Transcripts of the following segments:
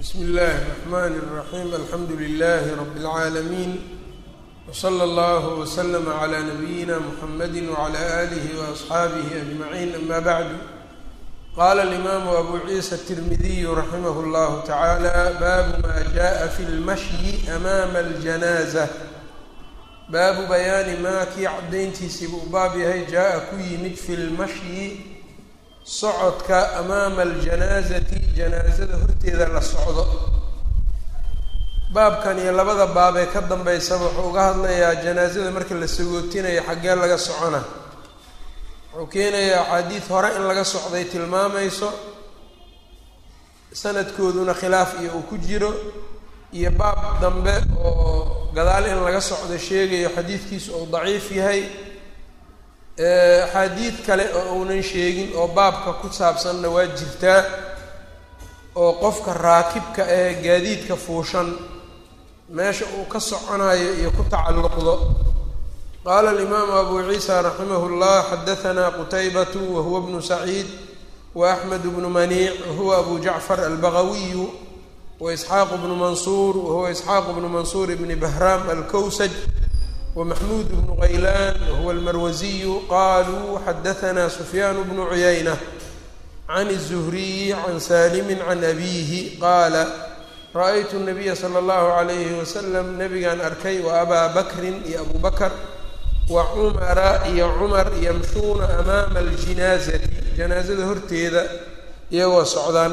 bsm اllh الرحmn الرaحيم alxamdu لlh رb العaalمين وslى اllه وslm عlى نbyina mحamd وعlى آlih وأصxaabih أجمعين ama bعd qala الإmam أbu ciisa التirmidiy raximh اllah taعalى bab ma jaءa fi اlmashyi أmama الجanازة baabu bayaani maa kii cadayntiisiiba u baab yahay jaa-a ku yimid fi lmashyi socodka amaama aljanaasati janaasada horteeda la socdo baabkan iyo labada baab ee ka dambeysaba wuxuu uga hadlayaa janaasada marka la sagootinayo xaggee laga socona wuxuu keenayaa axaadiid hore in laga socday tilmaamayso sanadkooduna khilaaf iyo uu ku jiro iyo baab dambe oo gadaal in laga socdo sheegayo xadiidkiisu uu daciif yahay axaadiid kale oo uunan sheegin oo baabka ku saabsanna waa jirtaa oo qofka raakibka ee gaadiidka fuushan meesha uu ka soconayo iyo ku tacalluqdo qaala alimaamu abu ciisa raximah llah xadahanaa qutaybatu wahuwa bnu saciid wa axmed bnu maniic wahuwa abu jacfar albagawiyu waisxaaq bnu mansuur wahuwa isxaaq bnu mansuur bni bahraam alkowsaj wamaxmuud bnu qaylaan wahuwa almarwasiyu qaluu xadahanaa sufyaan bnu cuyayna can الzuhriyi can saalimi can abiihi qaala ra-aytu nabiya sala allahu alayhi wasalam nabigaan arkay wa abaa bakrin iyo abu bakr wa cumara iyo cumar yamshuuna amaama aljinaazati janaasada horteeda iyagoo socdaan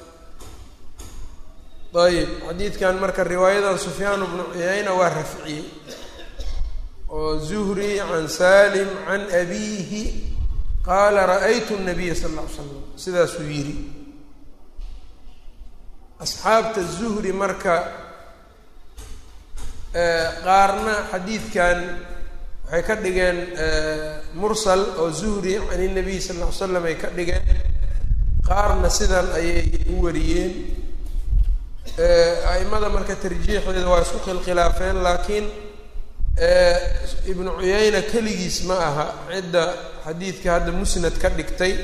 ayb xadiidkan marka riwaayadan sufyaan bnu cuyayna waa rafciyey oo zuhri can salim can abiihi qaala ra-aytu nabiya sal ll ly slam sidaasuu yidhi asxaabta zuhri marka qaarna xadiidkan waxay ka dhigeen mursal oo zuhri can inabiy sal ll ly slam ay ka dhigeen qaarna sidan ayay u wariyeen aimada marka tarjiixeeda waa isku khilkhilaafeen laakiin ibnu cuyayna keligiis ma aha cidda xadiidka hadda musnad ka dhigtay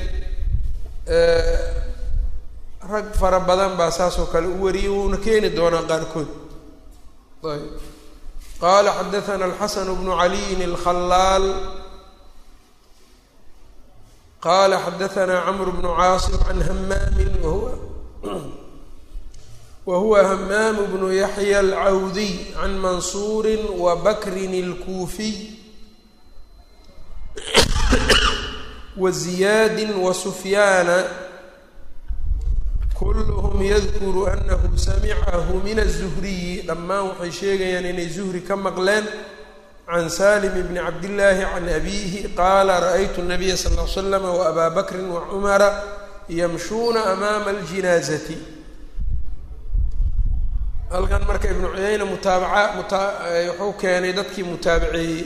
rag fara badan baa saasoo kale u wariyay wuuna keeni doonaa qaarkood ayb qaala xadathana alxasan bnu caliyin alkhalaal qala xadathana camr bnu caasim can hamaamin wahuwa whuwa hmaam bnu yaxya alcawdiy can mansuuri wa bakrin اlkuufiy wa ziyaadi wa sufyaana kulluhum yadkuru anahu samicahu min الzuhriyi dhammaan waxay sheegayaan inay zuhri ka maqleen can salim bni cabdillaahi can abiihi qaala raأytu الnabiya sal ll slam waabaa bakri wacumara yamshuuna amaama اljinaazati halkan marka ibnu cuyayna mutaabaca muta wuxuu keenay dadkii mutaabaceeyey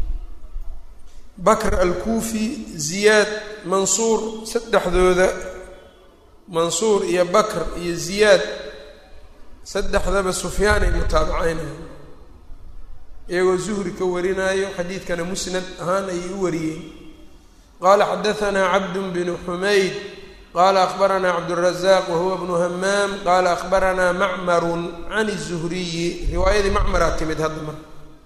bakr alkuufi ziyaad mansuur saddexdooda mansuur iyo bakr iyo ziyaad saddexdaba sufyaan ay mutaabaceynayan iyagoo zuhri ka warinaayo xadiidkana musnad ahaan ayay u wariyeen qaala xadahanaa cabdu bnu xumayd qala akbaranaa cabdالrazaq wahuwa bnu hamaam qala akbaranaa macmaru can الzuhriyi riwaayadii macmaraa timid hadda marka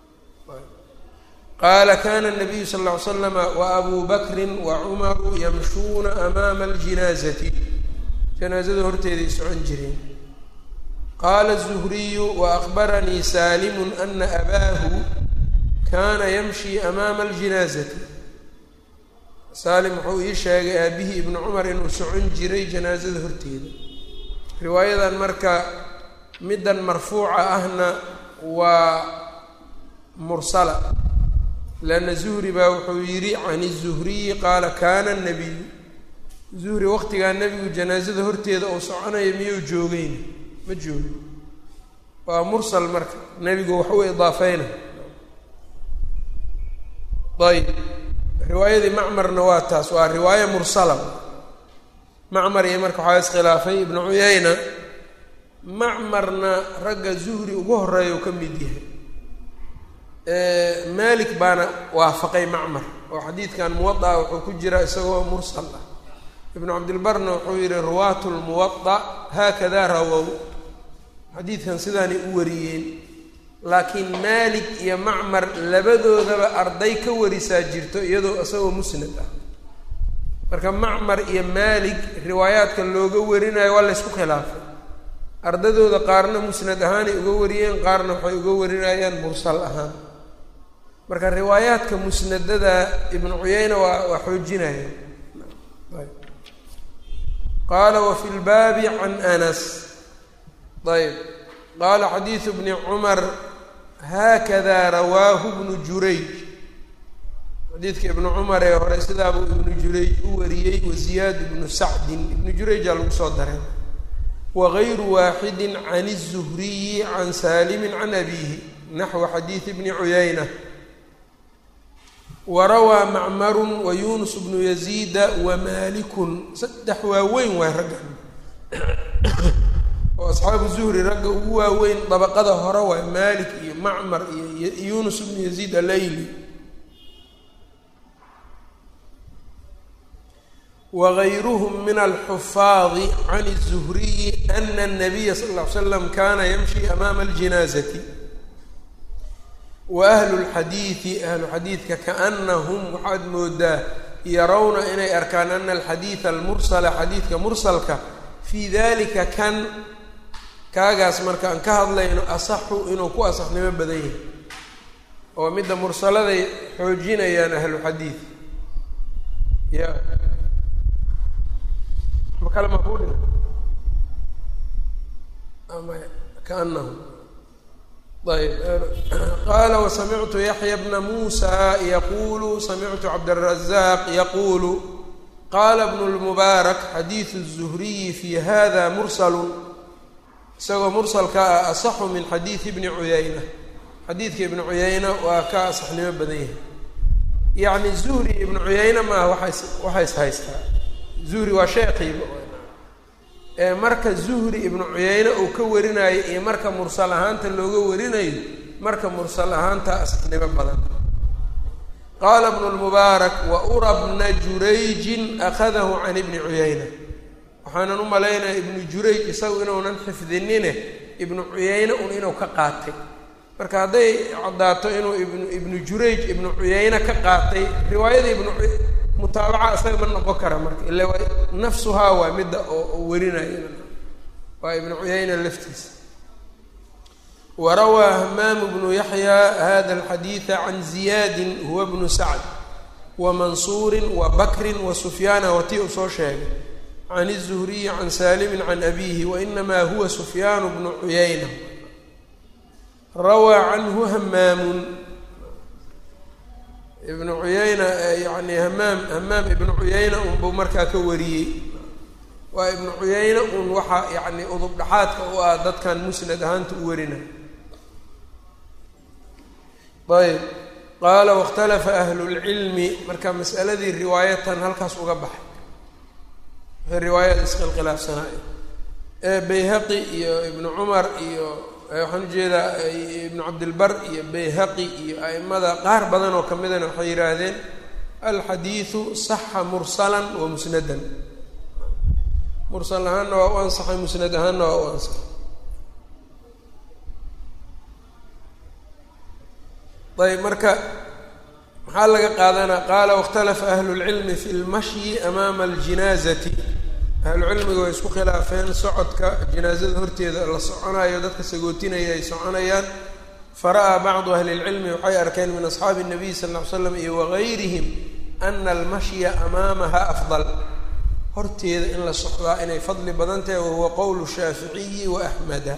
qaala kana الnabiyu sal ll ly slama waabu bakri wacumaru yamshuuna amaama اljinaazati janaazada horteeday socon jireen qaala الzuhriyu waakbaranii salimu ana abaahu kana yamshi amaama اljinaazati saalim wuxuu ii sheegay aabihii ibnu cumar inuu socon jiray janaasada horteeda riwaayadan marka middan marfuuca ahna waa mursala leanna zuhri baa wuxuu yidhi can izuhriyi qaala kana nabiyu zuhri waqtigaa nebigu janaasada horteeda uu soconaya miyuu joogeyna ma joogo waa mursal marka nebigu wax u idaafeyna ayb riwaayadii macmarna waa taas waa riwaaya mursala macmar iyo marka waxaa iskhilaafay ibnu cuyayna macmarna ragga zuhri ugu horeeya u ka mid yahay malik baana waafaqay macmar oo xadiidkan muwada'a wuxuu ku jira isagoo mursal ah ibnu cabdilbarna wuxuu yihi ruwaatu lmuwada haakada rawow xadiidkan sidaanay u wariyeen laakiin maalik iyo macmar labadoodaba arday ka warisaa jirto iyadoo isagoo musnad ah marka macmar iyo maalik riwaayaadka looga warinayo waa laysku khilaafay ardadooda qaarna musnad ahaanay uga wariyeen qaarna waxay uga warinayaan mursal ahaan marka riwaayaadka musnadada ibnu cuyeyna waa waa xoojinaya qaala wafi lbaabi can anas ayb qaala xadiidu bni cumar haakada rawaahu bnu jurayj xadiidka ibnu cumar ee hore sidaabuu ibnu jurayj u wariyey waziyaad ibnu sacdin ibnu jurayjaa lagu soo daray wagayru waaxidi can الzuhriyi can saalimi can abiihi naxwu xadiidi bni cuyayna warawaa macmaru wa yunus bnu yaziida wamalikun saddex waaweyn waay raggan oo asxaabu zuhri ragga ugu waaweyn dabaqada hore waay malik iyo macmar iyo yunus bnu yaziid alayli wagayruhm min alxufaadi can الzuhriyi ana الnabiya sal ll ly slam kana yamshi amaama اljinaazati wa ahlu lxadiidi ahlu xadiidka kaanahum waxaad moodaa yarawna inay arkaan ana alxadiida almursala xadiidka mursalka fii dalika kan kaagaas marka aan ka hadlayno asaxu inuu ku asaxnimo badan yahay oo midda mursaladay xoojinayaan ahlu xadiid ya makale ma ku dhi ama kaanahum ayb qaala wasamictu yaxya bna muusa yaqulu samictu cabdالrazaq yaqulu qaala bnu lmubaarak xadiidu الzuhriyi fi hada mursalu isagoo mursalka ah asaxu min xadiidi bni cuyayna xadiidka ibnu cuyayna waa ka asaxnimo badan yahay yacni zuhri ibnu cuyayna maaha waxays waxays haystaa zuhri waa sheekiiba ee marka zuhri ibnu cuyayne uu ka warinayo iyo marka mursal ahaanta looga warinayo marka mursal ahaanta asaxnimo badan qaala bnu lmubaarak wa ura bna jurayjin akhadahu can ibni cuyayna waxaanan u malaynaya ibnu jurayj isagu inuunan xifdinine ibnu cuyayne un inuu ka qaatay marka hadday caddaato inuu ibnu ibnu jurayj ibnu cuyayne ka qaatay riwaayada ibnu mutaabaca isaga ma noqon kara marka ila waa nafsuhaa waa midda oo warinaya waa ibnu cuyayna laftiisa warawaa hamaamu bnu yaxya hada alxadiida can ziyaadin huwa bnu sacd wa mansuurin wa bakrin wa sufyaana watii uu soo sheegay can الzuhriyi can saalimin can abiihi wainamaa huwa sufyaanu bnu cuyayna rawaa canhu hamaamun ibnu cuyayna yani hamaam hamaam ibnu cuyayna unbuu markaa ka wariyey waa ibnu cuyayna un waxaa yani udub dhaxaadka u ah dadkan musnad ahaanta u warina ayb qaala wاkhtalafa ahlu اlcilmi marka mas'aladii riwaayatan halkaas uga baxay waxay riwaayada iskhilkhilaafsanaayo ee bayhaqi iyo ibnu cumar iyo waxaan ujeedaa ibnu cabdilbar iyo bayhaqi iyo a'immada qaar badan oo ka midana waxay yidhaahdeen alxadiidu saxa mursalan wa musnadan mursal ahaanna waa u ansaxay musnad ahaanna waa u ansaxay ayb marka maxaa laga qaadanaa qaala wاkhtalafa ahlu اlcilmi fi lmashyi amaama aljinaazati ahlucilmiga way isku khilaafeen socodka jinaazada horteeda la soconayo dadka sagootinaya ay soconayaan fara-aa bacdu ahli اlcilmi waxay arkeen min asxaabi الnabiy sal ll ly slam iyo wagayrihim ana almashya amaamaha afdal horteeda in la socdaa inay fadli badan tahay wahuwa qowlu shaaficiyi wa axmeda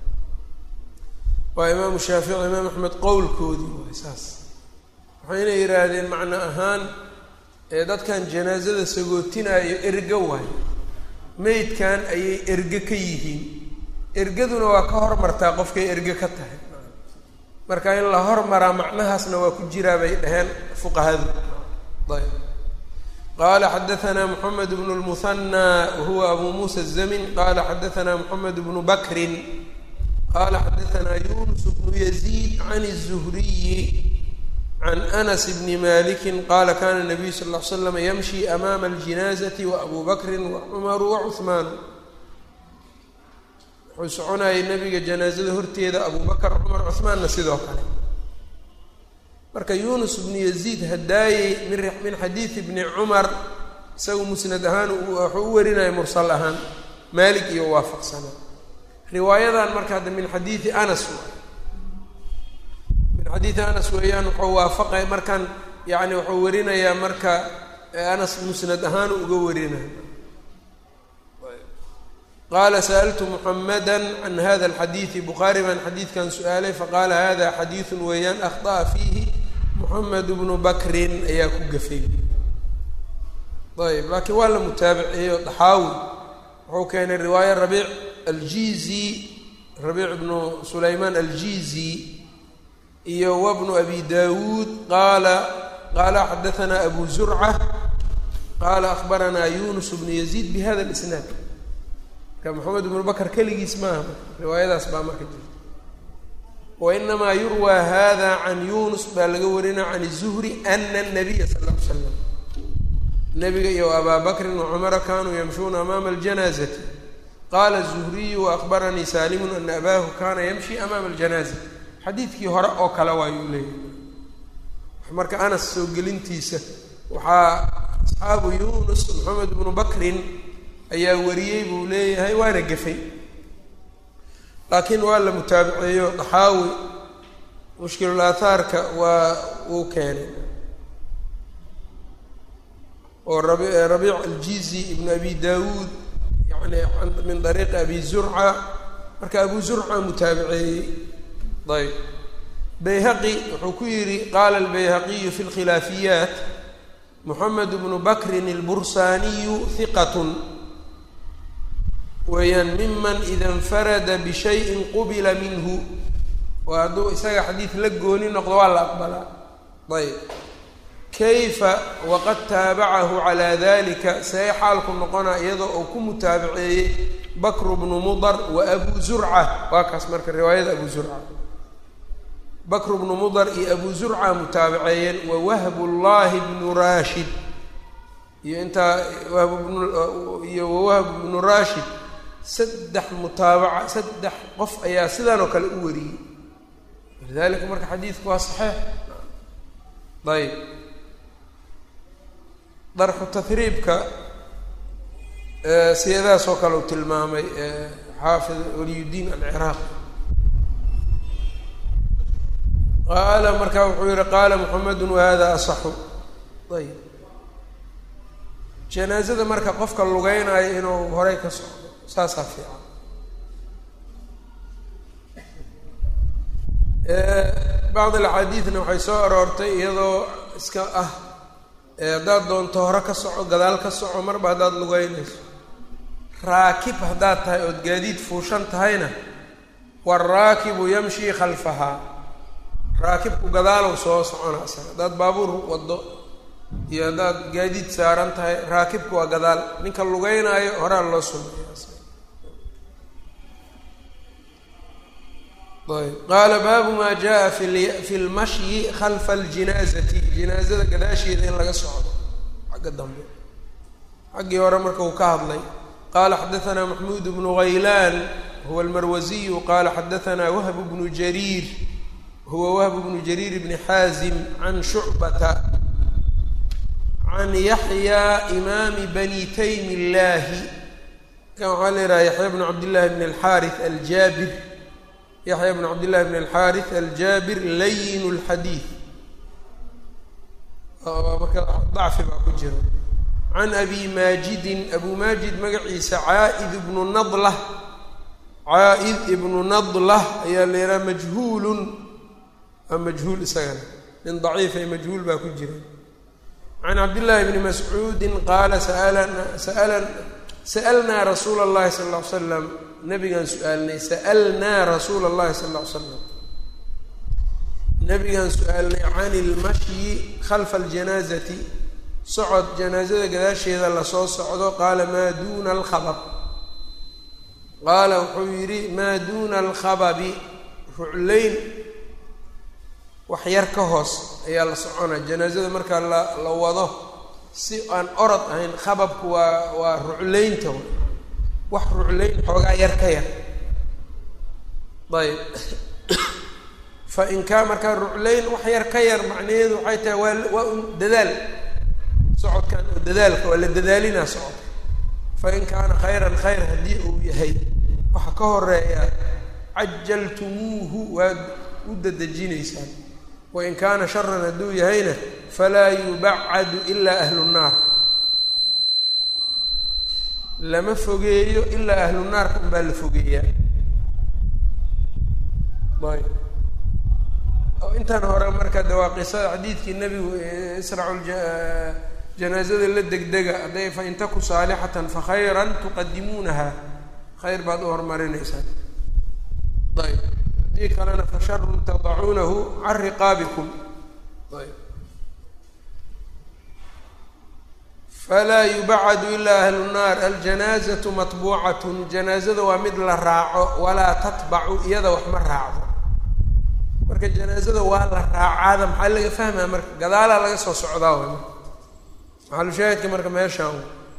waa imaamu shaafici imaam axmed qowlkoodii waay saas waxayna yidhaahdeen macno ahaan ee dadkan janaazada sagootinaayo erge waay meydkan ayay erge ka yihiin ergaduna waa ka hormartaa qofkay erge ka tahay marka in la hormaraa macnahaasna waa ku jiraa bay dhaheen fuqahadu ayb qala xadaثna mxamed bn اlmuhanى wahuwa abu musa الzamin qala xadaثna mxamed bnu bakrin qala xadaثna yunus bnu yaziid can الzuhriyi can anas bni maliki qala kana الnabiyu sal ll ly slam yamshi amaama اljinaazati waabu bakri wacumaru wacuثmaan wuxuu soconayay nebiga janaasada horteeda abubakar cumar cuhmaanna sidoo kale marka yunus bnu yaziid hadaayey min min xadiidi bni cumar isagu musnad ahaan wuxuu u warinaya mursal ahaan maalik iyo waafaqsana riwaayadan marka hadda min xadiidi anas min xadiidi anas weeyaan wuxuu waafaqay markan yani wuxuu warinayaa marka anas musnad ahaan uga warinaya qaala sa'altu muxamada can hada alxadiidi bukhaari baan xadiidkan su-aalay faqaala hada xadiidu weeyaan akhطa'a fiihi muxamed bnu bakrin ayaa ku gafay ayb laakiin waa la mutaabiceeyo daxaawi wuxuu keenay riwaaya rabiic aljizi rabiic bnu sulaymaan aljizi iyo wabnu abi dawuud qaala qaala xadaanaa abu zurca qaala akhbaranaa yunus bnu yaziid bihada lisnaad marka moxamed bnu bakr keligiis maaha riwaayadaas baa marka jirta wainamaa yurwaa hada can yunus baa laga warinaa can الzuhri ana الnabiya sal ll ly slam nabiga iyo abaa bakrin wacumara kanuu yamshuuna amaama اljanaazati qaala الzuhriyu waakbaranii salimu ana abaahu kana yamshi amaama اljanaaza xadiidkii hore oo kale waayuu leeyahay marka anas soo gelintiisa waxaa asxaabu yunus moxamed bnu bakrin ayaa wariyey buu leeyahay waana gefay laakiin waa la mutaabiceeyo daxaawi mushkilul aathaarka waa uu keenay oo rabi rabiic aljizi ibnu abi dawuud yani min dariiqi abi zurca marka abu zurca mutaabiceeyey ayb bayhaqi wuxuu ku yidhi qaala albayhaqiyu fi lkhilaafiyaat moxamed bnu bakrin albursaaniyu hiqatun weeyaan miman ida infarada bishayin qubila minhu waa hadduu isaga xadiid la gooni noqdo waa la aqbalaa ayb kayfa waqad taabacahu calaa dalika see xaalku noqonaa iyadoo uu ku mutaabaceeyey bakru bnu mudar wa abu zurca waa kaas marka riwaayada abu zurca bakru bnu mudar iyo abu zurca mutaabaceeyeen wa wahbu llahi bnu rashid iyo intaa wahb bnu iyo wawahb bnu rashid saddex mutaabaca saddex qof ayaa sidan oo kale u wariyey walidalika marka xadiidku waa saxiix ayb darxu tahriibka siyadahaas oo kale uu tilmaamay xaafid waliyudiin alciraaqi qaala marka wuxuu yihi qaala muxamedu wahada asaxu ayb janaazada marka qofka lugeynayo inuu horey ka socdo saasaa fiican bacd alxaadiidna waxay soo aroortay iyadoo iska ah haddaad doonto hore ka soco gadaal ka soco marba haddaad lugeynayso raakib haddaad tahay ood gaadiid fuushan tahayna waaraakibu yamshii khalfahaa raakibku gadaalow soo socona isaga haddaad baabuur waddo iyo haddaad gaadiid saaran tahay raakibku waa gadaal ninka lugeynaayo horaa loo sumeeya ayb qaala baabu maa jaa fi fi lmashyi khalfa aljinaazati jinaazada gadaasheeda in laga socdo xagga dambe xaggii hore marka uu ka hadlay qaala xadaanaa maxmuud bnu haylaan huwa almarwasiyu qaala xadaanaa wahb bnu jariir huwa wahb bnu jariir bni xaazim can shucbata can yaxya imaami bani taymi illaahi kan waxaa la yidhaha yaxya bnu cabdillahi bn alxaari aljaabir yaxya bn cabdillahi bn alxaari aljaabir layin lxadiid marka dacfi baa ku jira can abi maajidin abu maajid magaciisa caaid ibnu nadlah caa-id ibnu nadlah ayaa la yidhaha majhuulun waa majhuul isagana nin daciifay majhuul baa ku jira can cabdillahi bni mascuudin qaala saalana sala sa'alnaa rasuula allahi sala alla ly slam nabigaan su-aalnay sa'alnaa rasuula allahi sala alla ly slam nabigaan su-aalnay can ilmashyi khalfa aljanaazati socod janaazada gadaasheeda lasoo socdo qaala maa duuna alkhabab qaala wuxuu yidhi maa duuna alkhababi ruclayn wax yar ka hoos ayaa la soconaa janaazada markaa la la wado si aan orod ahayn khababku waa waa ruclaynta wax ruclayn xoogaa yar ka yar ayb fain kaa markaa ruclayn wax yar ka yar macnaheedu waxay tahay waa waa un dadaal socodkan oo dadaalka waa la dadaalinaa socodka fain kaana khayran khayr haddii uu yahay waxa ka horeeya cajaltumuuhu waad u dadejinaysaan wain kaana sharan hadduu yahayna falaa yubacadu ilaa ahlu nnaar lama fogeeyo ilaa ahlu naarka unbaa la fogeeyaa ayb oo intan hore marka de waa qisada xadiidkii nebigu isracu janaazada la degdega hadday fain taku saalixatan fakhayran tuqadimuunaha khayr baad u horumarinaysaan ayb haddii kalena fasharun tadacuunahu can riqaabikum ayb falaa yubacadu ilaa ahlu nnaar aljanaazatu matbuucatun janaazada waa mid la raaco walaa tatbacu iyada wax ma raacdo marka janaazada waa la raacaada maxaa laga fahmaya marka gadaalaa laga soo socdaa way marka maxalushaahidka marka meeshaan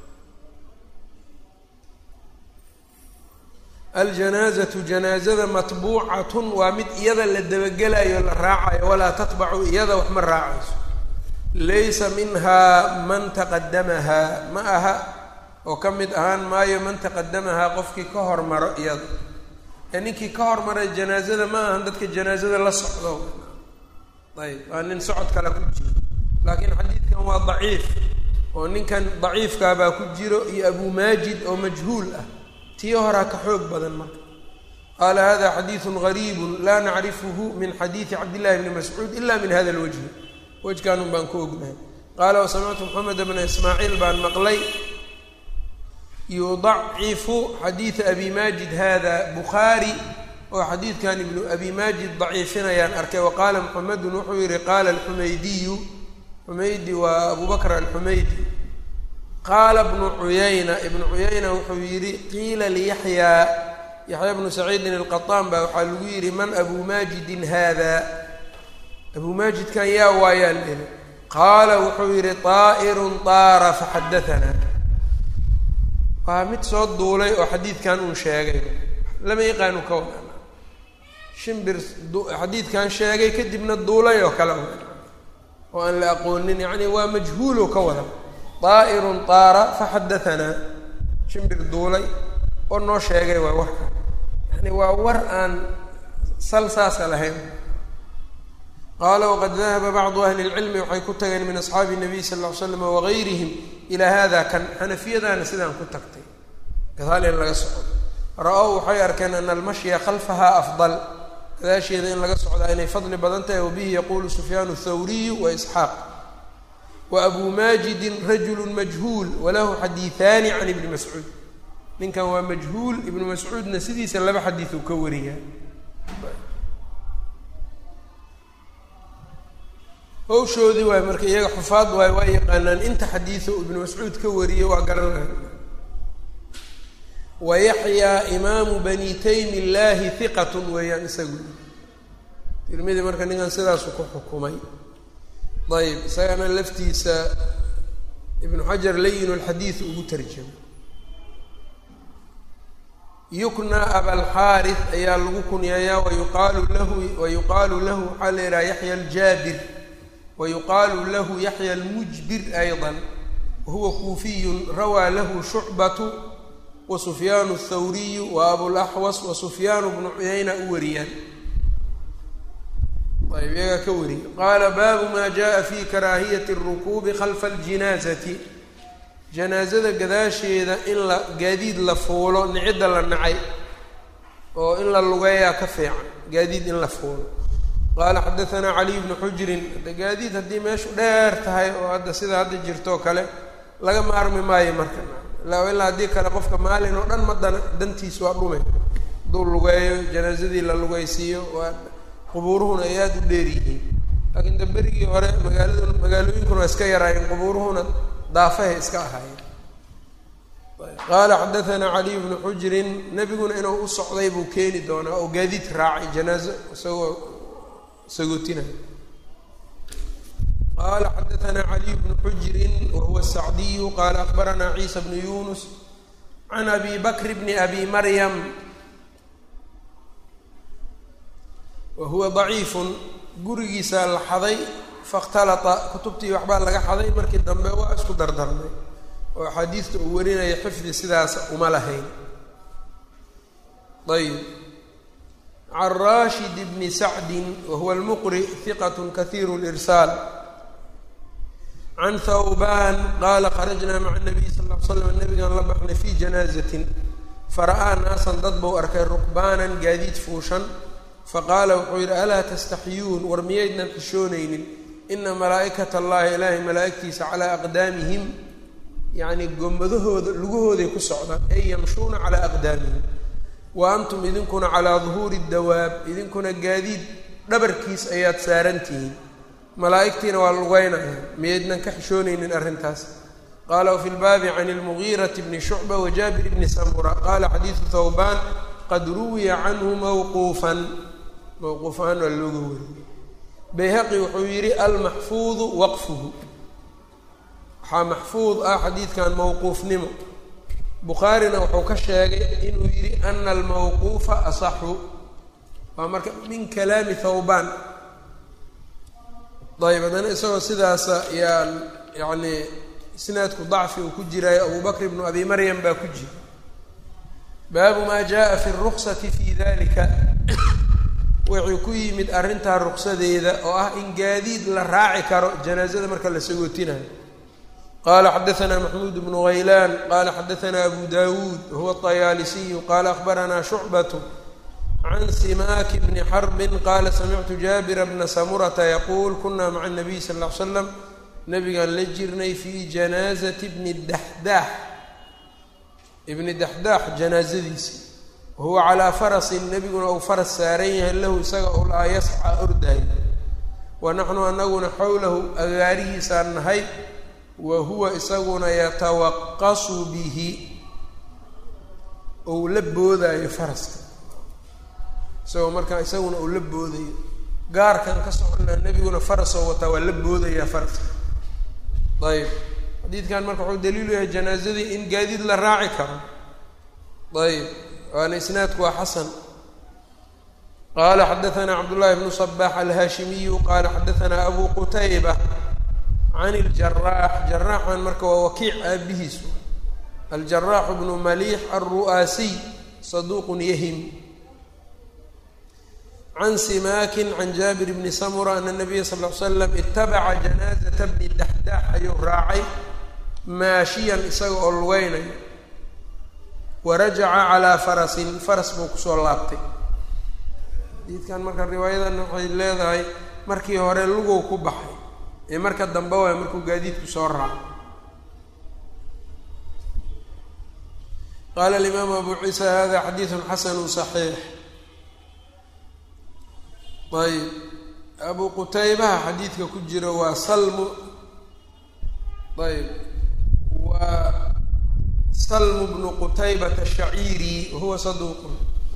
aljanaazatu janaazada matbuucatun waa mid iyada la dabagelayo la raacayo walaa tatbacu iyada wax ma raacayso laysa minhaa man taqadamahaa ma aha oo ka mid ahaan maayo man taqadamahaa qofkii ka hormaro iyada ee ninkii ka hormaray janaazada ma ahan dadka janaazada la socdo ayb waa nin socod kale ku jiro laakiin xadiidkan waa daciif oo ninkan daciifkaabaa ku jiro iyo abu maajid oo majhuul ah tii horaa ka xoog badan marka qaala hada xadiidu gariibu laa nacrifuhu min xadiidi cabdillahi bni mascuud ila min hada lwajhi wejkaanun baan ku ognahay qaala wasamictu moxamed bna ismaaciil baan maqlay yudacifu xadiida abi maajid hada bukhaari oo xadiidkan ibnu abi maajid daciifinayaan arkay wa qaala moxamedun wuxuu yihi qaala alxumaydiyu xumaydi waa abu bakr alxumaydi qaala bnu cuyayna ibnu cuyayna wuxuu yidhi qiila liyaxyaa yaxya bnu saciidin alqaطaan baa waxaa lagu yidhi man abu maajidin hada abu maajidkan yaa waayaa lihi qaala wuxuu yidhi طaa'irun طaara faxadaanaa waa mid soo duulay oo xadiidkan uun sheegay lama yaqaanu ka wada shimbir xadiidkan sheegay kadibna duulay oo kale oo aan la aqoonin yacni waa majhuulo ka wada طaa'irun طaara faxadaanaa shimbir duulay oo noo sheegay waa warka yani waa war aan sal saasa lahayn qaala waqad dahaba bacdu ahli اlcilmi waxay ku tageen min asxaabi الnabiy sal ll ly slam wagayrihim ilaa hada kan xanafiyadaana sidaan ku tagtay gadaal in laga socdo ra-ow waxay arkeen ana almashya khalfaha afdal gadaasheeda in laga socdaa inay fadli badan tahay wabihi yaqulu sufyaan الthawriyu wa isxaaq wa abu maajidin rajulu majhuul walahu xadiiثaani can ibni mascuud ninkan waa majhuul ibnu mascuudna sidiisa laba xadiid uu ka wariyaa hawshoodii waay marka iyaga xufaad waay waa yaqaanaan inta xadiido ibnu mascuud ka wariyey waa garanaya wa yaxyaa imaamu bani taymi illaahi hiqatun weeyaan isagu tirmidi marka ninkan sidaasu ku xukumay ayb isagana laftiisa ibnu xajar layin lxadiid ugu tarjamay yukna abalxaari ayaa lagu kunyeeyaa wayuqaalu lahu wayuqaalu lahu waxaa la yidhaha yaxya aljaabir wayuqaalu lahu yaxya almujbir ayضa wahuwa kuufiyun rawaa lahu shucbatu wa sufyaanu الthawriyu wa abulaxwas wa sufyaanu bnu cuyayna u wariyaan ayb iyagaa ka wariya qaala baabu ma jaءa fi karaahiyati الrukuubi khalfa اljinaazati janaazada gadaasheeda in la gaadiid la fuulo nicidda la nacay oo in la lugeeyaa ka fiican gaadiid in la fuulo qaala xadaanaa caliy bnu xujrin hadda gaadiid haddii meeshu dheer tahay oo hadda sida hadda jirtoo kale laga maarmi maayo marka ilaa ilaa haddii kale qofka maalin oo dhan ma dan dantiis waa dhume hadduu lugeeyo janaazadii la lugeysiiyo waa qubuuruhuna ay aada u dheer yihiin laakiin da berigii hore magaalada magaalooyinkuna waa iska yaraayeen qubuuruhuna daafahay iska ahaayeen qaala xadaanaa caliy bnu xujrin nebiguna inuu u socday buu keeni doonaa oo gaadiid raacay janaazo isagoo sagootinaya qaala xadaanaa caliy bnu xujrin wahuwa sacdiyu qaala akbaranaa ciisa bnu yunus can abi bakr bni abi maryam wa huwa daciifun gurigiisaa la xaday fakhtalata kutubtii waxbaa laga xaday markii dambe waa isku dardarnay oo axaadiista uu warinaya xifdi sidaas uma lahayn ayb can rashid bni sacdin wa huwa almuqri hiqat kahiiru lirsaal can thawban qaala kharajnaa maca nabiy sal l slam nabigaan la baxnay fi janaazatin fara'aa naasan dad buu arkay rukbaanan gaadiid fuushan faqaala wuxuu yidhi alaa tastaxyuun war miyaydnan xishoonaynin ina malaa'ikat allahi ilaahay malaa'igtiisa calaa aqdaamihim yacni gomadahooda lugahooday ku socdaan ay yamshuuna calaa aqdaamihim wa antum idinkuna calaa duhuuri dawaab idinkuna gaadiid dhabarkiis ayaad saaran tihiin malaa'igtiina waa lugeynaya miyaydnan ka xishoonaynin arrintaas qaala wafi lbaabi can ilmugiirati bni shucba wa jaabir bni samura qaala xadiidu thawbaan qad ruwiya canhu mawquufan mawquuf ahaan waa looga wariyey bayhaqi wuxuu yidhi almaxfuudu waqfuhu waxaa maxfuud ah xadiidkan mawquufnimo bukhaarina wuxuu ka sheegay inuu yidhi ana almawquufa asaxu waa marka min kalaami thawbaan ayb haddana isagoo sidaasa yaa yacni isnaadku dacfi uu ku jiraayo abu bakr ibnu abi maryam baa ku jira baabu maa jaءa fi الruksati fi dalika wuxuu ku yimid arrintaa ruksadeeda oo ah in gaadiid la raaci karo janaazada marka la sagootinayo qala xadaثna maxmuud bnu haylaan qala xadaثna abu dawuud wahuwa الطayaalisiyu qala akhbarana shucbaة can simaaki bni xarbi qala samictu jaabira bna samurata yaquul kuna maca الnabiy sal ا ly slam nabigaan la jirnay fi janaazati bni daxdaax ibni daxdaax janaazadiisi wahuwa calaa farasin nebiguna uu faras saaran yahay lahu isaga u laa yasca ordaay wa naxnu anaguna xowlahu agaarihiisaan nahay wa huwa isaguna yatawaqasu bihi ou la boodaayo faraska isagoo markaa isaguna uu la boodayo gaarkan ka soconaa nebiguna farasoo wataa waa la boodayaa faraska ayb xadiidkan marka wuxuu daliilu yahay janaazadii in gaadiid la raaci karo ayb waana isnaadku waa xasan qala xadaثna cabdullahi bnu صbax alhaashimiyu qala xadaثna abu qutayba can اljaraax jaraaxan marka waa wakiic aabihiisu aljaraaxu bnu maliix alru'aasiy saduuq yahim can simaakin can jaabir bni samura ana nabiya sal l slam itabaca janaazata bni daxdaax ayuu raacay maashiyan isaga oo lugeynayo warajaca calaa farasin faras buu kusoo laabtay xadiidkan marka riwaayadan waxay leedahay markii hore lugow ku baxay ee marka dambe waay markuu gaadiidku soo raacay qaala alimaamu abu ciisa hada xadiidun xasanu صaxiix ayb abu qutaybaha xadiidka ku jiro waa salmu ayb waa salmu bnu qutaybata shaciiri wahuwa saduuqun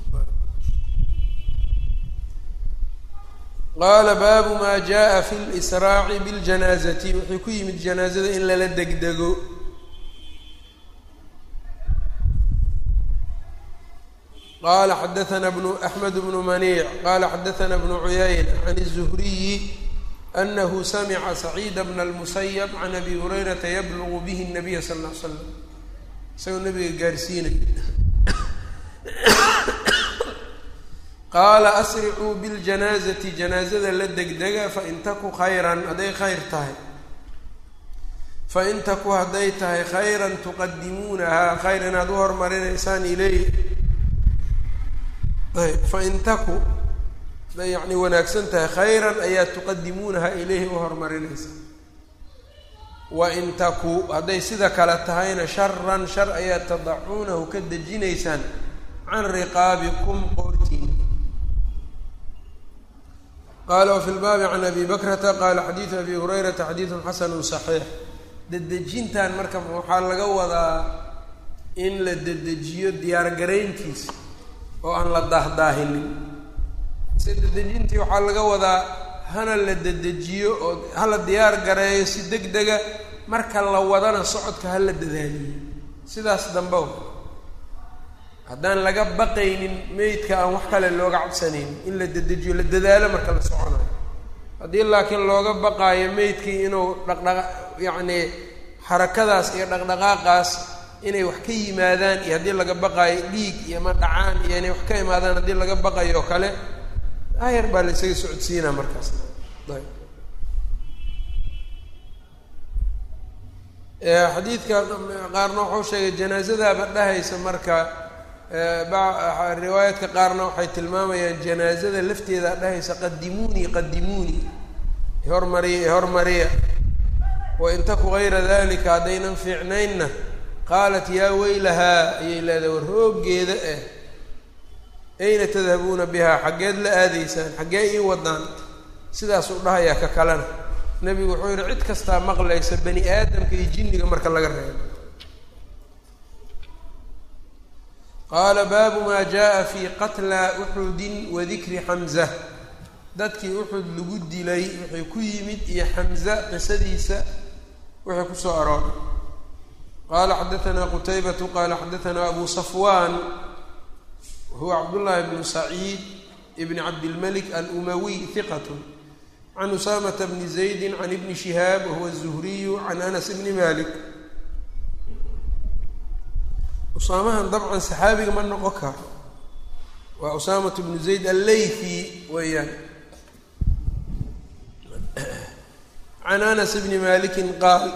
qaala baabu maa jaءa fi lsraaci biاljanaazati wuxuu ku yimid janaazada in lala degdego qala xadaثna bnu axmed bnu maniic qala xadaثna bnu cuyayna can الzuhriyi anahu samica saciida bna اlmusayb can abi hurayrata yablugu bihi الnabiya sal ا l slam isagoo nabiga gaarsiinay qaala asricuu biاljanaazati janaazada la degdega fain taku khayran hadday khayr tahay fain taku hadday tahay khayran tuqadimuunahaa khayr inaad u hormarinaysaan iley ayb fain taku hadday yacni wanaagsan tahay khayran ayaa tuqadimuunahaa ileyhi u horumarinaysaa wain taku hadday sida kale tahayna sharan shar ayaa tadacuunahu ka dejinaysaan can riqaabikum qoortiin qaala wafi lbaabi can abi bakrata qaala xadiidu abi hurayrata xadiidun xasanu صaxiix dedejintan marka waxaa laga wadaa in la dedejiyo diyaargarayntiisa oo aan la daahdaahinin se dedejintii waxaa laga wadaa hana la dedejiyo oo hala diyaar gareeyo si deg dega marka la wadana socodka hala dadaaliyo sidaas dambe haddaan laga baqaynin meydka aan wax kale looga cabsanayn in la dedejiyo la dadaalo marka la soconayo haddii laakiin looga baqaayo meydkii inuu dhaqdhaqa yacnii xarakadaas iyo dhaqdhaqaaqaas inay wax ka yimaadaan iyo haddii laga baqaayo dhiig iyo ma dhacaan iyo inay wax ka imaadaan haddii laga baqayo oo kale ayar baa la isaga socodsiinaa markaas ayb xadiidka qaarna wuxuu sheegay janaazadaaba dhahaysa marka riwaayaadka qaarna waxay tilmaamayaan janaazada lafteeda dhahaysa qadimuunii qadimuunii ihormariya ihormariya wain taku gayra dalika haddaynan fiicnaynna qaalat yaa weylahaa ayay leedahay war hooggeeda ah ayna tadhabuuna bihaa xaggeed la aadaysaan xaggee ii wadaan sidaasuu dhahayaa ka kalena nebigu wuxuu yihi cid kastaa maqlaysa bani aadamka iyo jinniga marka laga reebo qaala baabu maa jaa fii qatla uxudin wa dikri xamza dadkii uxud lagu dilay wixii ku yimid iyo xamza qisadiisa wixii kusoo arooray qaala xadaanaa qutaybatu qaala xadaanaa abu safwan huwa cabdullaahi bnu saciid ibni cabdilmalik alumawiy hiqat can usaamata bni zaydi can ibni shihaab wahuwa zuhriyu can anas bni malik usaamahan dabcan saxaabiga ma noqon karo waa usaamatu bnu zayd alleythi weeyaan can anas bni malikin qaal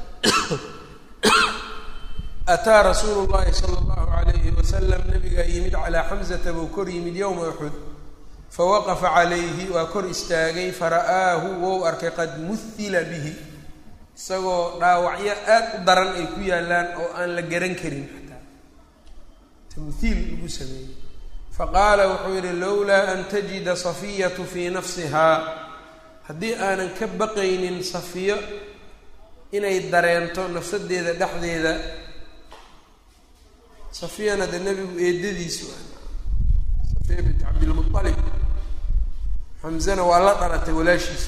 ataa rasuulu llahi sala allahu alayhi wasalam nabigaa yimid calaa xamsata buu kor yimid yowma uxud fawaqafa calayhi waa kor istaagay fara'aahu wou arkay qad muhila bihi isagoo dhaawacyo aad u daran ay ku yaallaan oo aan la garan karin xataa tamhiil lagu sameeyey faqaala wuxuu yidhi lowlaa an tajida safiyatu fii nafsihaa haddii aanan ka baqaynin safiyo inay dareento nafsadeeda dhexdeeda safiyana dee nebigu eedadiisu safiya bint cabdilmualib xamzana waa la dhalatay walaashiisa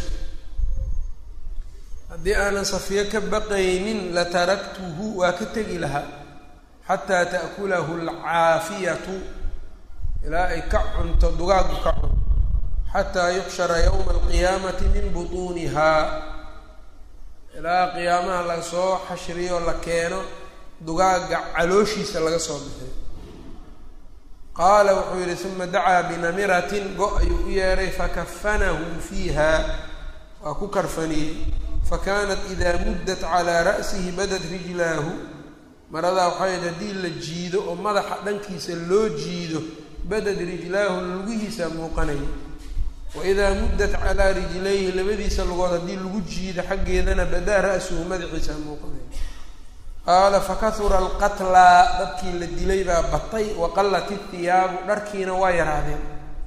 haddii aanan safiyo ka baqaynin lataraktuhu waa ka tegi lahaa xataa ta'kulahu alcaafiyatu ilaa ay ka cunto dugaagu ka cunto xataa yuxshara yowma alqiyaamati min butuunihaa ilaa qiyaamaha lasoo xashriyo la keeno dugaaga calooshiisa laga soo bixiyo qaala wuxuu yidhi uma dacaa binamiratin go- ayuu u yeedhay fakafanahu fiiha waa ku karfaniyey fakanat idaa muddat calaa ra'sihi badat rijlaahu maradaa waxay hayd haddii la jiido oo madaxa dhankiisa loo jiido badad rijlaahu lugihiisa muuqanaya waidaa muddat calaa rijlayhi labadiisa lugood haddii lagu jiido xaggeedana badaa ra'suhu madaxiisa muuqanaya qaala fakahura alqatlaa dadkii la dilay baa batay waqallat ihiyaabu dharkiina waa yaraadeen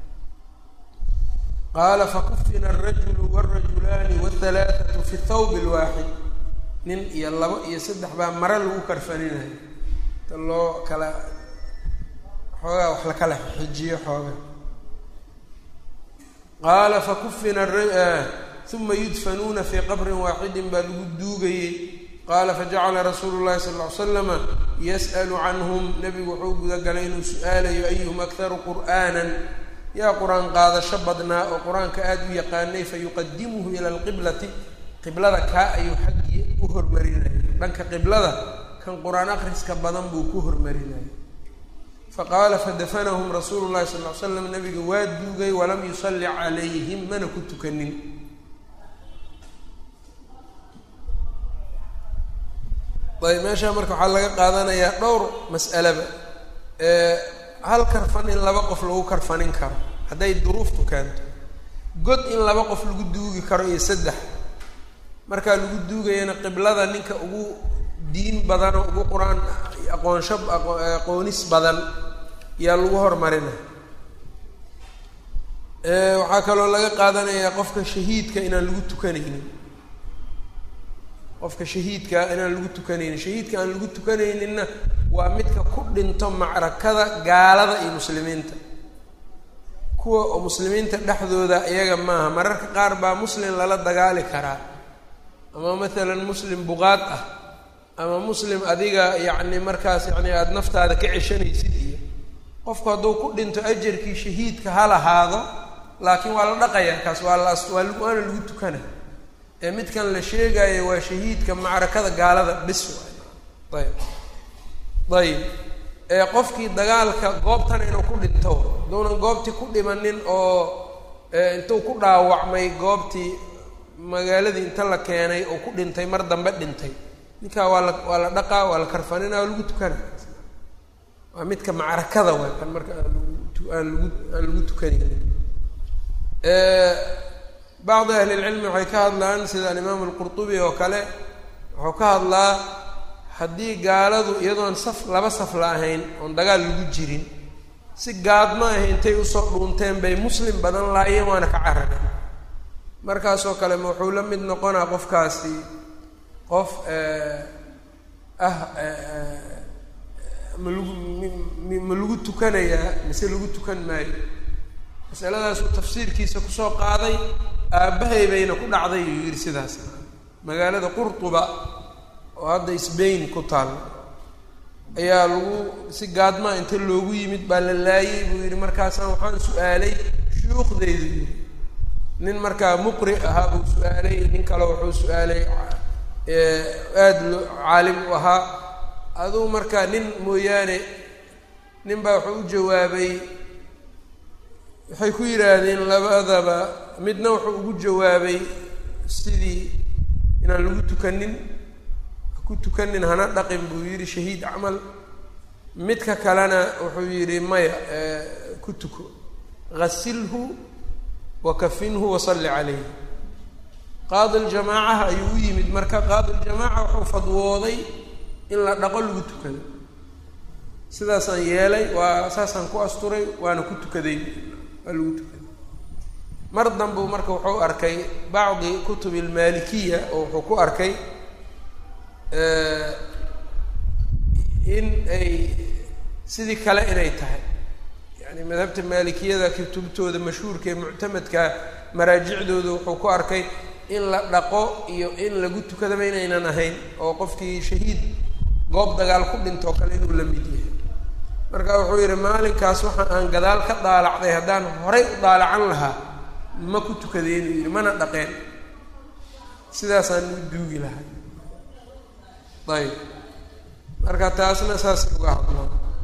qaala fakufina alrajulu wاlrajulaani wاhalaaثatu fi thawb اlwaaxid nin iyo labo iyo saddex baa mare lagu karfaninayo ta loo kala xoogaa wax lakala xijiyo xoogaa qaala fakufina uma yudfanuuna fii qabrin waaxidin baa lagu duugayey qaala fajacala rasuulu llahi sala ll ly slama yas'alu canhum nebigu wuxuu gudagalay inuu su-aalayo ayuhum akharu qur'aanan yaa qur-aan qaadasho badnaa oo qur-aanka aada u yaqaanay fayuqadimuhu ila alqiblati qiblada kaa ayuu xaggii u hormarinayay dhanka qiblada kan qur-aan akhriska badan buu ku hormarinayay faqaala fadafanahum rasuulu llahi sal ly slam nabiga waa duugay walam yusalli calayhim mana ku tukanin ayb meeshaa marka waxaa laga qaadanayaa dhowr mas'alaba hal karfan in laba qof lagu karfanin karo hadday duruuftu keento god in laba qof lagu duugi karo iyo saddex markaa lagu duugayana qiblada ninka ugu diin badanoo ugu qur-aan aqoonsho aqoonis badan yaa lagu hormarina waxaa kaloo laga qaadanayaa qofka shahiidka inaan lagu tukanaynin qofka shahiidka inaan lagu tukanaynin shahiidka aan lagu tukanayninna waa midka ku dhinto macrakada gaalada iyo muslimiinta kuwa oo muslimiinta dhexdooda iyaga maaha mararka qaar baa muslim lala dagaali karaa ama maalan muslim buqaad ah ama muslim adiga yacni markaas yacni aada naftaada ka ceshanaysid iyo qofku hadduu ku dhinto ajarkii shahiidka ha lahaado laakiin waa la dhaqayaa kaas waa la waa waana lagu tukana ee midkan la sheegayo waa shahiidka macrakada gaalada bis waay ayb ayib ee qofkii dagaalka goobtana inuu ku dhinto haduunan goobtii ku dhimanin oo intuu ku dhaawacmay goobtii magaaladii inta la keenay oo ku dhintay mar dambe dhintay ninkaa waa la waa la dhaqaa waa la karfanina waa lagu tukana waa midka macrakada waay kan marka aan lagu aan lagu aan lagu tukanaynin bacdi ahli lcilmi waxay ka hadlaan sida alimaamu alqurtubi oo kale wuxuu ka hadlaa haddii gaaladu iyadoon saf laba saf la ahayn oon dagaal lagu jirin si gaadma ahi intay usoo dhuunteen bay muslim badan laayeen waana ka carareen markaasoo kale ma wuxuu la mid noqonaa qofkaasi qof ah ma lagu ma lagu tukanayaa mise lagu tukan maayo masaladaasuu tafsiirkiisa kusoo qaaday aabbahay bayna ku dhacday uu yidhi sidaas magaalada qurtuba oo hadda sbain ku taal ayaa lagu si gaadmaa inta loogu yimid baa la laayay buu yidhi markaasaan waxaan su-aalay shuyuukhdaydu yidhi nin markaa muqri ahaa buu su-aalay nin kale wuxuu su-aalay aada loo caalim u ahaa aduu markaa nin mooyaane nin baa wuxuu u jawaabay waxay ku yidhaahdeen labadaba midna wuxuu ugu jawaabay sidii inaan lagu tukanin ku tukanin hana dhaqin buu yidhi shahiid camal midka kalena wuxuu yidhi maya ku tuko ghasilhu wakafinhu wasalli calayh qaadi ljamaacaha ayuu u yimid marka qaadi ljamaaca wuxuu fadwooday in la dhaqo lagu tukado sidaasaan yeelay waa saasaan ku asturay waana ku tukaday waa lagu tukaday mar danbuu marka wuxuu arkay bacdi kutub almaalikiya oo wuxuu ku arkay in ay sidii kale inay tahay yani madhabta maalikiyada kutubtooda mashhuurka ee muctamadka maraajicdooda wuxuu ku arkay in la dhaqo iyo in lagu tukadaba inaynan ahayn oo qofkii shahiid goob dagaal ku dhintoo kale inuu la mid yahay marka wuxuu yidhi maalinkaas waxa aan gadaal ka daalacday haddaan horay u daalacan lahaa ma ku tukadeenuu yidhi mana dhaqeen sidaasaan u duugi lahay ayb marka taasna saas uga hadlo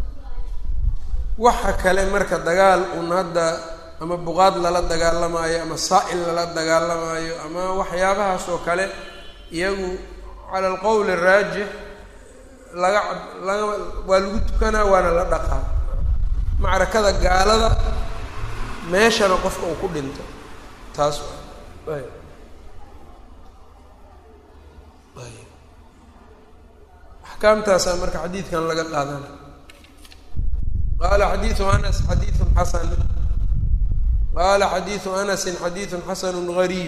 waxa kale marka dagaal un hadda ama buqaad lala dagaalamaayo ama saa-il lala dagaalamaayo ama waxyaabahaas oo kale iyagu cala alqowl araajix laga laga waa lagu tukanaa waana la dhaqaa macrakada gaalada meeshana qofka uu ku dhinto taas ayb axkaamtaasaa marka xadiidkan laga qaadana qaala xadiidu anas xadiidun xasan qaala xadiidu anasin xadiidun xasanu gariib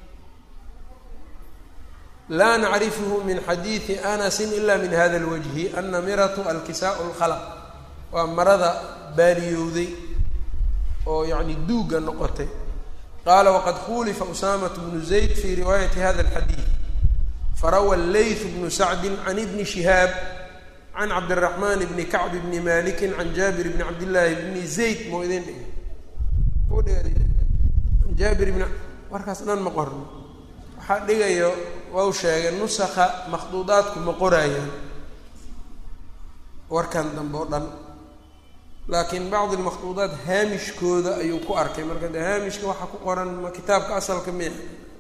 laa nacrifhu min xadiidi anasi ila min hada اlwajhi annamiratu alkisaau اlkhalq waa marada baaliyowday oo yani duugga noqotay qaala waqad khulifa usamat bnu zayd fi riwaayati hada اlxadiid farawa leyth bnu sacdi can ibni shihaab can cabdiraxmaan bni kacb bni maliki can jaabir bni cabdillaahi bni zayd moo idin dhig an jaabir bn warkaas dhan ma qorno waxaa dhigayo wau sheegay nusakha makhduudaadku ma qoraayaan warkan dambe o dhan laakiin bacdi lmakhduudaat haamishkooda ayuu ku arkay marka dee haamishka waxaa ku qoran ma kitaabka asalka miya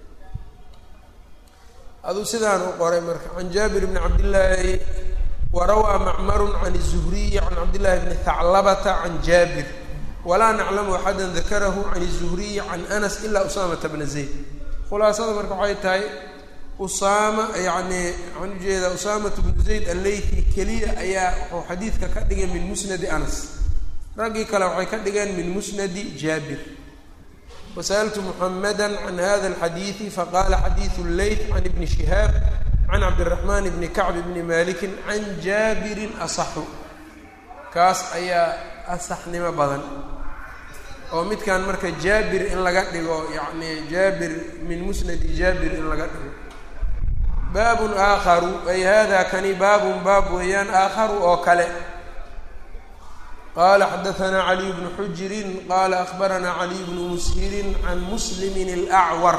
aduu sidaan u qoray marka can jaabir bni cabdillaahi warawaa macmarun can الzuhriyi can cabdillahi bni thaclabata can jaabir walaa naclamu axada dakarahu can الzuhriyi can anas ila usaamata bna zayd khulaasada marka waxay tahay usaama yacni waxaan ujeedaa usaamatu bnu zayd alleythi keliya ayaa wuxuu xadiidka ka dhigay min musnadi anas raggii kale waxay ka dhigeen min musnadi jaabir wasaltu muxamada can hada alxadiidi faqala xadiidu leyth can ibni shihaab can cabdiraxmaan bni kacb bni malikin can jaabirin asaxu kaas ayaa asaxnimo badan oo midkan marka jaabir in laga dhigo yacni jaabir min musnadi jaabir in laga dhigo baabun aakharu ay hada kani baabun baab weeyaan aakharu oo kale qala xadaثna caliy bnu xujirin qala akbarana caliy bnu mushirin can muslimi اlأcwar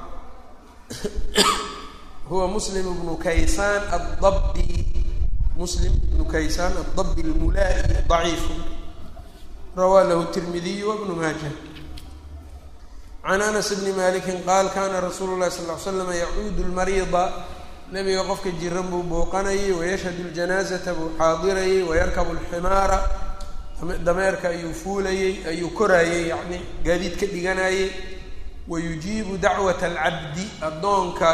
huwa muslim bnu kaysaan adabbi muslim ibnu kaysaan adabbi اlmulaa'i ضaciifu rawaa lahu tirmidiy wbnu maaja can anas bni maliki qaal kana rasuulu lahi sal ly slama yacuudu lmariida nabiga qofka jiran buu booqanayay wayashhadu ljanaazata buu xaadirayay wayarkabu alximaara dameerka ayuu fuulayey ayuu koraayey yacni gaadiid ka dhiganayay wayujiibu dacwata alcabdi addoonka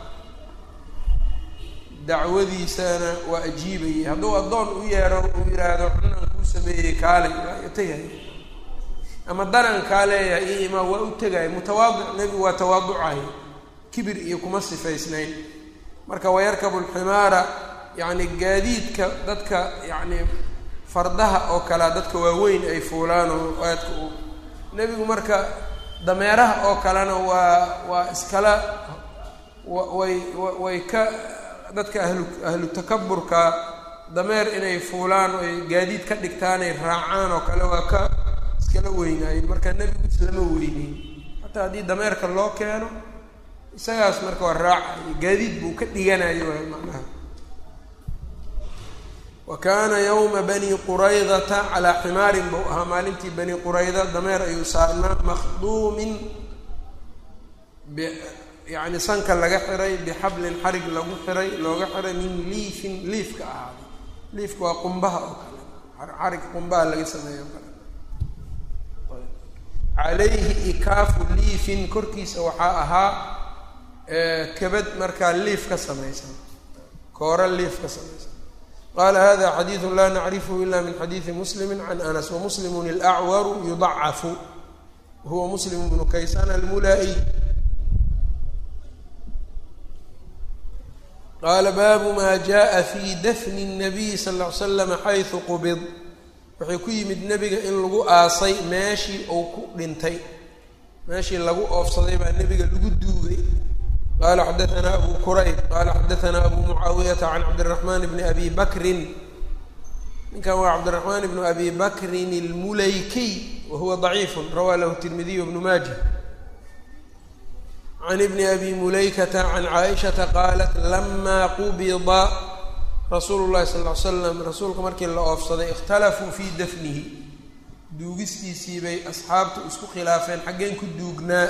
dacwadiisana waa ajiibayay hadduu addoon u yeero uu yidhaahdo cunaan kuu sameeyey kaalay waa tegaya ama darankaa leeyahay iyo imaa waa u tegaya mutawaadic nebigu waa tawaaducay kibir iyo kuma sifaysnayn marka wayarkabu alximaara yacni gaadiidka dadka yacni fardaha oo kalea dadka waaweyn ay fuulaan oo aadka u nebigu marka dameeraha oo kalena waa waa iskala way way ka dadka ahlu ahlu takaburka dameer inay fuulaan oy gaadiid ka dhigtaan ay raacaan oo kale waa ka iskala weynaayeen marka nebigu islama weyneyn xataa haddii dameerka loo keeno isagaas marka waa raacayo gaadiid buu ka dhiganayo waay macnaha wa kaana yawma bani quraydata calaa ximaarin buu ahaa maalintii bani qurayda dameer ayuu saarnaa makhduumin yani sanka laga xiray bixablin xarig lagu xiray looga xiray min liifin liifka ahaaday liifka waa qumbaha oo kale xarig qumbaha laga sameeyo o kale calayhi ikaafu liifin korkiisa waxaa ahaa kabad markaa liif ka samaysan koora liif ka samaysan qaala hada xadiidu laa nacrifhu ila min xadiidi muslimi can anas wamuslimun alacwaru yudacafu huwa muslim bnu kaysaan almulaa-i qaala baabu maa jaءa fi dafni الnabiyi sal ll ly slama xaysu qubid waxay ku yimid nebiga in lagu aasay meeshii uu ku dhintay meeshii lagu oofsaday baa nebiga lagu duugay qala xadaثna abu qurayb qala xadaثna abu mucaawiyata can cabdالرaحman bni abi bakrin ninkan waa cabdالرaحman bnu abi bakrin اlmulaykiy wa huwa ضaciif rawaa lahu tirmidiy bnu maaja can ibni abi mulaykata can caaishata qaalat lama qubida rasuulu llahi sal ly slam rasuulka markii la oofsaday ikhtalafuu fii dafnihi duugistiisii bay asxaabtu isku khilaafeen xaggeen ku duugnaa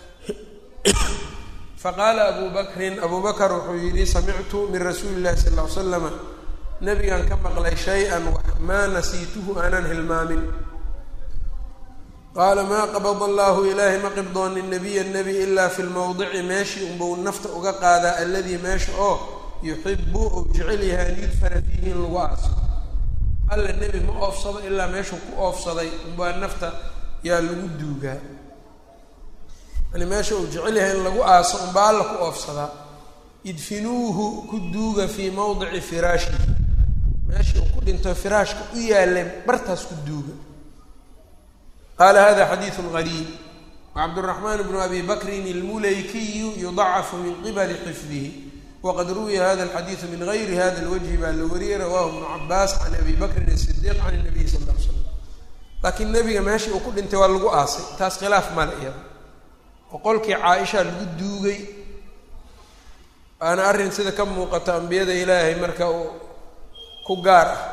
faqaala abu bakrin abu bakr wuxuu yidhi samictu min rasuuli llahi sal ly slama nabigan ka maqlay shay-an wax maa nasiituhu aanan hilmaamin qaala maa qabada allahu ilaahay ma qibdoonin nabiya nebi ilaa fi lmowdici meeshii unbau nafta uga qaadaa alladii meesha oo yuxibu ou jecel yahay an yudfana fiihi in lagu aaso alla nebi ma oofsado ilaa meeshuu ku oofsaday unbaa nafta yaa lagu duugaa yani meesha uu jecel yahay in lagu aaso unbaa alla ku oofsadaa idfinuuhu ku duuga fii mawdici firaashihi meeshii uu ku dhinto firaashka u yaalay bartaas ku duuga qaala hada xadiidu gariib wacabduraxmaan bnu abi bakrin ilmulaykiyu yudacafu min qibali xifdihi wqad ruwiya hada alxadiidu min gayri hada lwajhi baa la wariyey rawaahu ibnu cabaas can abi bakrin asidiiq can nabiy sal l slam laakiin nebiga meeshii uu ku dhintay waa lagu aasay taas khilaaf male iyada boqolkii caaisha lagu duugay waana arrin sida ka muuqata ambiyada ilaahay marka uu ku gaar ah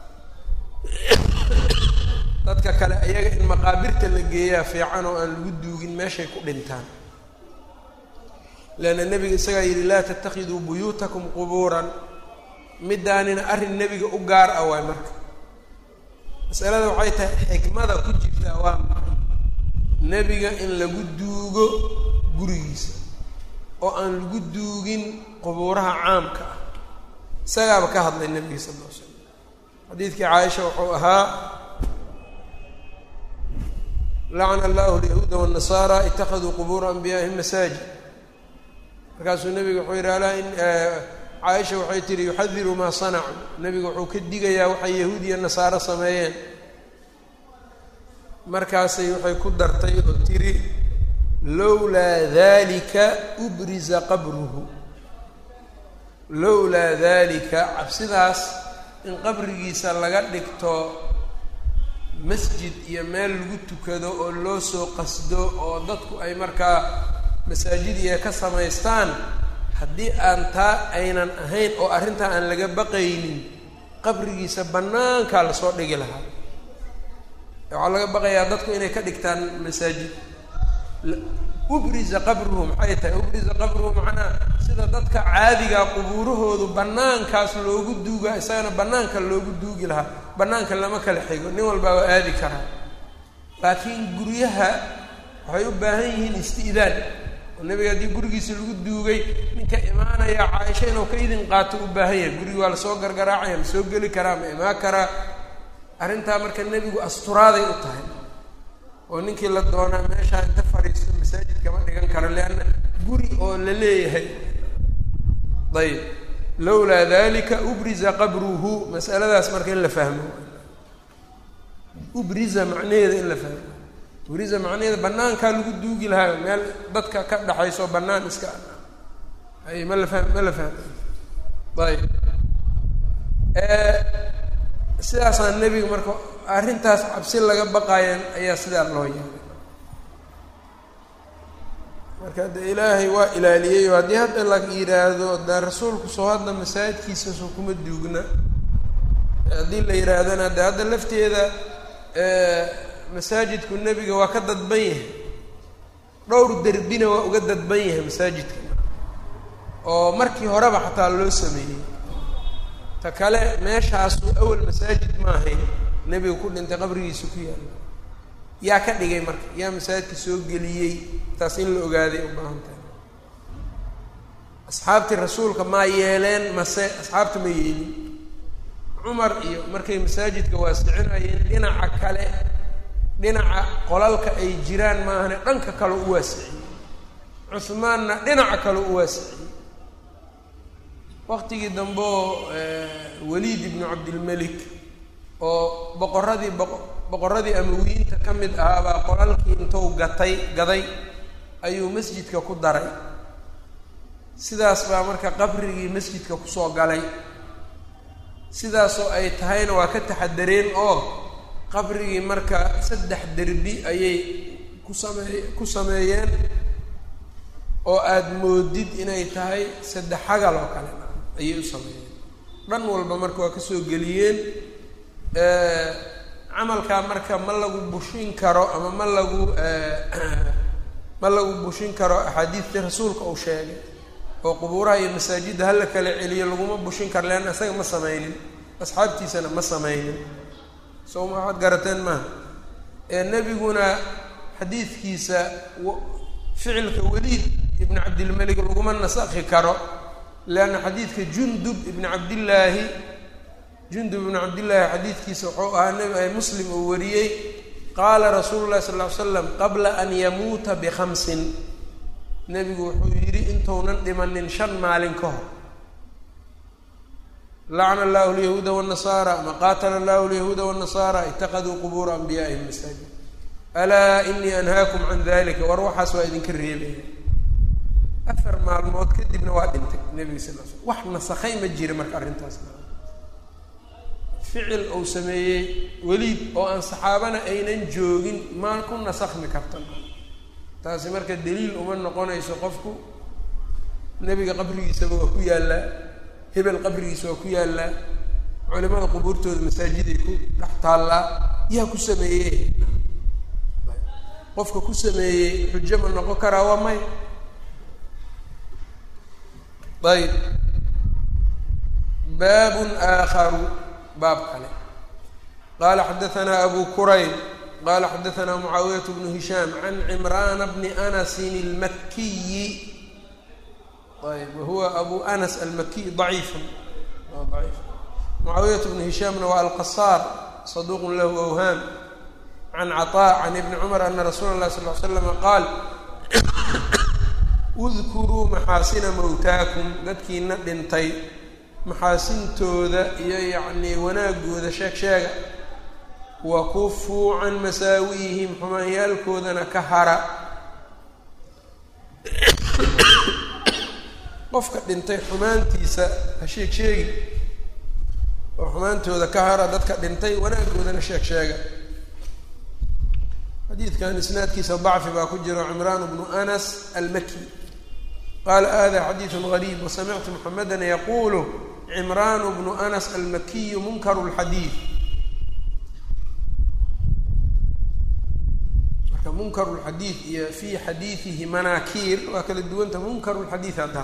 dadka kale ayaga in maqaabirta la geeyaa fiican oo aan lagu duugin meeshay ku dhintaan leanna nebiga isagaa yidhi laa tattakhiduu buyuutakum qubuuran midaanina arrin nebiga u gaar ah waay marka masalada waxay tahay xikmada ku jirtaa waa maxay nebiga in lagu duugo gurigiisa oo aan lagu duugin qubuuraha caamka ah isagaaba ka hadlay nebiga sal ll ly slam xadiidkii caaisha wuxuu ahaa lacna allahu alyahuuda waannasaara ittakhaduu qubuura anbiyaa'ihim masaajid markaasuu nebigu wuxuu yidhi alaa in caaisha waxay tihi yuxadiru maa sanacuu nebigu wuxuu ka digayaa waxay yahuud iyo nasaaro sameeyeen markaasay waxay ku dartay oo tiri lowlaa dalika ubriza qabruhu lowlaa dalika cabsidaas in qabrigiisa laga dhigto masjid iyo meel lagu tukado oo loo soo qasdo oo dadku ay markaa masaajid iyo ka samaystaan haddii aan taa aynan ahayn oo arrintaa aan laga baqaynin qabrigiisa bannaankaa lasoo dhigi lahaa waxaa laga baqayaa dadku inay ka dhigtaan masaajid ubriza qabruhu maxay tahay ubriza qabruhu macnaha sida dadka caadiga qubuurahoodu bannaankaas loogu duuga isagana bannaanka loogu duugi lahaa bannaanka lama kala xigo nin walbaa waa aadi karaa laakiin guryaha waxay u baahan yihiin isti'daan oo nebiga haddii gurigiisa lagu duugay ninka imaanaya caaisha inuu ka idin qaato u baahan yahay gurigi waa lasoo gargaraacaya ma soo geli karaa ma imaan karaa arrintaa marka nebigu asturaaday u tahay oo ninkii la doonaa meeshaa inta fadhiisto masaajid kama dhigan karo leanna guri oo la leeyahay ayb lowlaa dalika ubriza qabruhu masaladaas marka in la fahmo ubriza macnaheeda in la fahmo ubriza macnaheeda banaankaa lagu duugi lahaa meel dadka ka dhaxayso banaan iska ay ma la fah ma la fahmo ayb sidaasaa nebiga marka arrintaas cabsi laga baqayan ayaa sidaa loo yeelay marka de ilaahay waa ilaaliyey oo haddii hadda la yidhaahdo de rasuulku soo hadda masaajidkiisa soo kuma duugna haddii la yidhaahdana de hadda lafteeda masaajidku nebiga waa ka dadban yahay dhowr derbina waa uga dadban yahay masaajidka oo markii horeba xataa loo sameeyey ta kale meeshaasu awal masaajid ma ahayn nebiga ku dhintay qabrigiisa ku yaalla yaa ka dhigay marka yaa masaajidka soo geliyey taas in la ogaaday u baahan tahay asxaabtii rasuulka maa yeeleen mase asxaabta ma yeelin cumar iyo markay masaajidka waasicinayeen dhinaca kale dhinaca qolalka ay jiraan maahane dhanka kale u waasiciyey cuhmaanna dhinaca kale u waasiciyey waqtigii dambe oo waliid ibnu cabdilmelik oo boqoradii boq boqoradii amawiyiinta ka mid ahaabaa qolalkii intuu gatay gaday ayuu masjidka ku daray sidaas baa marka qabrigii masjidka kusoo galay sidaasoo ay tahayna waa ka taxadareen oo qabrigii marka saddex derbi ayay ku sameey ku sameeyeen oo aada moodid inay tahay saddex xagal oo kale ayay u sameeyeen dhan walba marka waa kasoo geliyeen camalkaa marka ma lagu bushin karo ama ma lagu ma lagu bushin karo axaadiistii rasuulka uu sheegay oo qubuuraha iyo masaajidda hala kala celiyo laguma bushin karo leanna isaga ma sameynin asxaabtiisana ma sameynin soo ma waxaad garateen maaha ee nebiguna xadiidkiisa ficilka weliid ibn cabdilmelig laguma nasakhi karo leanna xadiidka jundub ibn cabdillaahi jundub ibn cabdillaahi xadiidkiisa wuxuu ahaa nebi ay muslim uu wariyey qaala rasuulu llahi sal ly slam qabla an yamuuta bikhamsin nebigu wuxuu yidhi intuunan dhimanin shan maalin ka hor lacna allahu lyahuuda wاnasaara ama qaatala allahu lyahuuda wاnasaara itaqaduu qubuura anbiyaa'ihim masaajid alaa inii anhaakum can dalika war waxaas waa idinka reebaya afar maalmood kadibna waa dhintay nebiga sal l slam wax nasakhay ma jira marka arrintaas ficil uu sameeyey weliid oo aan saxaabana aynan joogin maa ku nasakhmi karta taasi marka daliil uma noqonayso qofku nebiga qabrigiisaba waa ku yaallaa hebel qabrigiisa waa ku yaallaa culimada qubuurtooda masaajiday ku dhex taallaa yaa ku sameeyey qofka ku sameeyey xujo ma noqon karaa waa may ayb baabun aakharu baab kale qaala xadaanaa abu kurayb qala xadaanaa mucaawiyat bnu hishaam can cimraana bni anasin almakiyi ayb wahuwa abu anas almakiy daciifun waa daciif mucaawiyat bnu hishaamna waa alqasaar saduuqun lahu awhaam can caطaa can ibni cumar ana rasuula اlahi sal l slama qaal udkuruu maxaasina mowtaakum dadkiina dhintay maxaasintooda iyo yacnii wanaagooda sheeg sheega wa kufuu can masaawi'ihim xumaanyaalkoodana ka hara qofka dhintay xumaantiisa ha sheeg sheegi oo xumaantooda ka hara dadka dhintay wanaagoodana sheeg sheega xadiidkan isnaadkiisa dacfi baa ku jiro cimraan bnu anas almaki qaala hada xadiidu gariib wasamictu muxameda yaquulu cimraan bnu anas almakiyu munkaru lxadiid marka munkaru lxadiid iyo fii xadiidihi manaakiir waa kala duwanta munkaru lxadiid hadda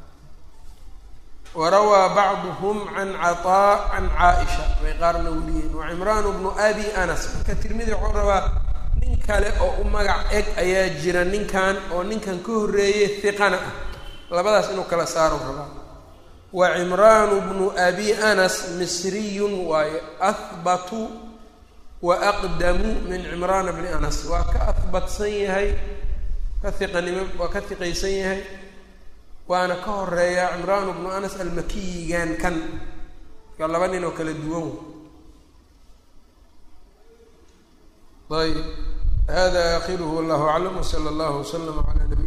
warawaa bacduhum can caطaa can caaisha bay qaarna weliyeen wa cimraan bnu abi anas marka tirmidi wuxuu rabaa nin kale oo u magac eg ayaa jira ninkan oo ninkan ka horreeyey hiqana ah labadaas inuu kala saaro rabaa wa cimraanu bnu abi anas misriyun waaye ahbatu wa aqdamu min cimraana bni anas waa ka ahbatsan yahay ka hiqanimo waa ka hiqaysan yahay waana ka horeeya cimraan bnu anas almakiyigan kan marka laba nin oo kala duwan ayb hada akhiruhu wallahu aclam wsala allahu waslama calaa nabiy